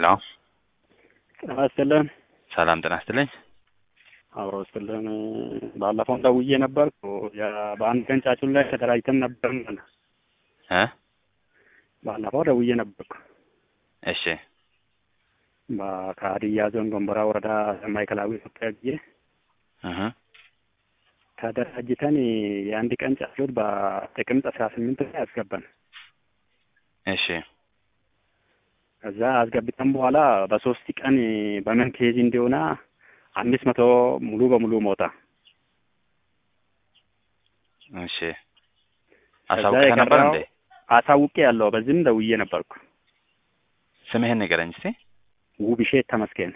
ሄሎ ጤና ይስጥልን። ሰላም ጤና ይስጥልኝ። አብሮ ይስጥልን። ባለፈው ደውዬ ነበርኩ። ያ- በአንድ ቀን ጫጩን ላይ ተደራጅተን ነበር። እ ባለፈው ደውዬ ነበርኩ። እሺ በ- ከሀዲያ ዞን ጎንቦራ ወረዳ ማዕከላዊ ኢትዮጵያ ብዬ እህ ተደራጅተን የአንድ ቀን ጫጩት በጥቅምት አስራ ስምንት ላይ አስገባን። እሺ ከዛ አስገብተን በኋላ በሶስት ቀን በምን ኬዝ እንደሆነ አምስት መቶ ሙሉ በሙሉ ሞታ። እሺ ከዛ አሳውቀህ ነበር የቀረው እንዴ? አሳውቄ ያለው በዚህም ደውዬ ነበርኩ። ስምህን ንገረኝ እስቲ። ውብሼት ተመስገን።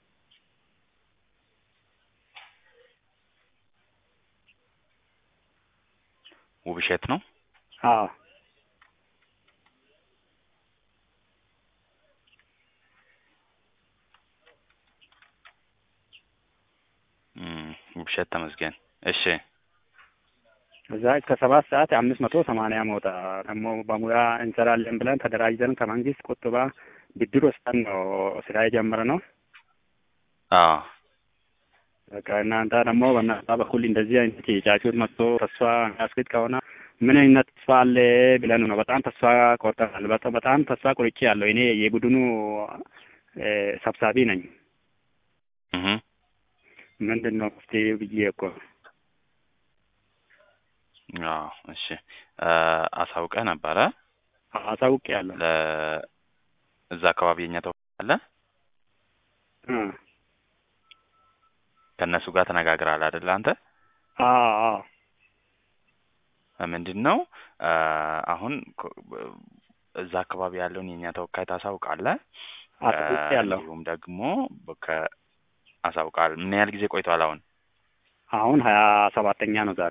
ውብሸት ነው። አዎ እም፣ ውብሸት ተመስገን። እሺ እዛ እስከ ሰባት ሰዓት አምስት መቶ ሰማንያ ሞታ ደግሞ በሙያ እንሰራለን ብለን ተደራጅተን ከመንግስት ቁጥባ ብድር ወስደን ነው ስራ የጀመርነው። አዎ በቃ እናንተ ደግሞ በእናንተ በኩል እንደዚህ አይነት የጫጩት መጥቶ ተስፋ የሚያስገድ ከሆነ ምን አይነት ተስፋ አለ ብለን ነው። በጣም ተስፋ ቆርጠናል። በጣም በጣም ተስፋ ቆርጬ ያለው እኔ የቡድኑ እ፣ ሰብሳቢ ነኝ። እህ ምንድን ነው መፍትሄ ብዬ እኮ አዎ እሺ እ፣ አሳውቀህ ነበረ አሳውቄ ያለው ለ እዛ አካባቢ የኛ ተወካይ አለ ከእነሱ ጋር ተነጋግረሃል አይደል አንተ? ምንድን ነው እ፣ አሁን ኮ- እዛ አካባቢ ያለውን የእኛ ተወካይ ታሳውቃለህ። አሳውቄ ያለው እንዲሁም ደግሞ ከ አሳውቃል። ምን ያህል ጊዜ ቆይቷል? አሁን አሁን ሀያ ሰባተኛ ነው ዛሬ።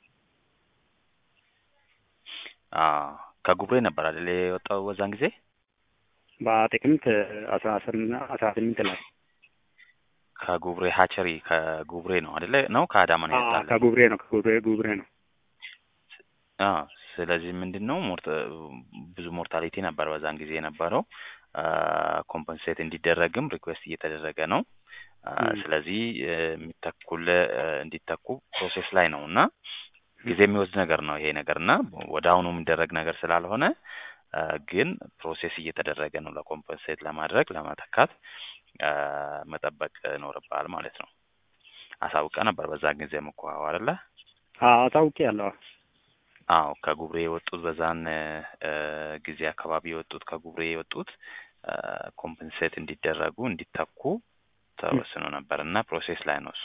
አዎ ከጉብሬ ነበር አይደል የወጣው በዛን ጊዜ? በጥቅምት አስራ ስምንት አስራ ስምንት ላይ ከጉብሬ ሀቸሪ ከጉብሬ ነው አይደለ? ነው ከአዳማ ነው አዎ፣ የወጣል? ከጉብሬ ነው ከጉብሬ ጉብሬ ነው። አዎ ስለዚህ ምንድን ነው ሞርት ብዙ ሞርታሊቲ ነበር በዛን ጊዜ የነበረው። ኮምፐንሴት እንዲደረግም ሪኩዌስት እየተደረገ ነው። አ፣ ም። ስለዚህ እ፣ የሚተኩል እ፣ እንዲተኩ ፕሮሴስ ላይ ነው እና ጊዜ የሚወስድ ነገር ነው ይሄ ነገር እና ወደ አሁኑ የሚደረግ ነገር ስላልሆነ አ፣ ግን ፕሮሴስ እየተደረገ ነው ለኮምፐንሴት ለማድረግ ለመተካት አ፣ መጠበቅ ይኖርብሃል ማለት ነው። አሳውቀ ነበር በዛን ጊዜ እኮ አዎ አይደለ? አዎ አሳውቄ ያለው አዎ ከጉብሬ የወጡት በዛን እ፣ ጊዜ አካባቢ የወጡት ከጉብሬ የወጡት ኮምፐንሴት እንዲደረጉ እንዲተኩ ተወስኖ ነበር እና ፕሮሴስ ላይ ነው እሱ።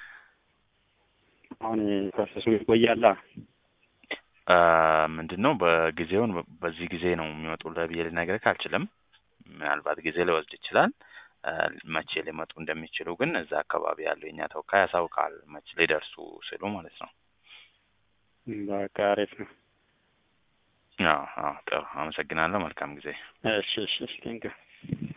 አሁን ፕሮሰሱ ይቆያላ። አ፣ ምንድን ነው በጊዜውን በዚህ ጊዜ ነው የሚወጡልህ ብዬ ልነግርህ አልችልም። ምናልባት ጊዜ ሊወስድ ይችላል። አ፣ መቼ ሊመጡ እንደሚችሉ ግን እዛ አካባቢ ያለው የኛ ተወካይ ያሳውቃል መቼ ሊደርሱ ሲሉ ማለት ነው። በቃ አሪፍ ነው። አዎ አዎ ጥሩ አመሰግናለሁ። መልካም ጊዜ። እሺ እሺ እሺ ቴንኪው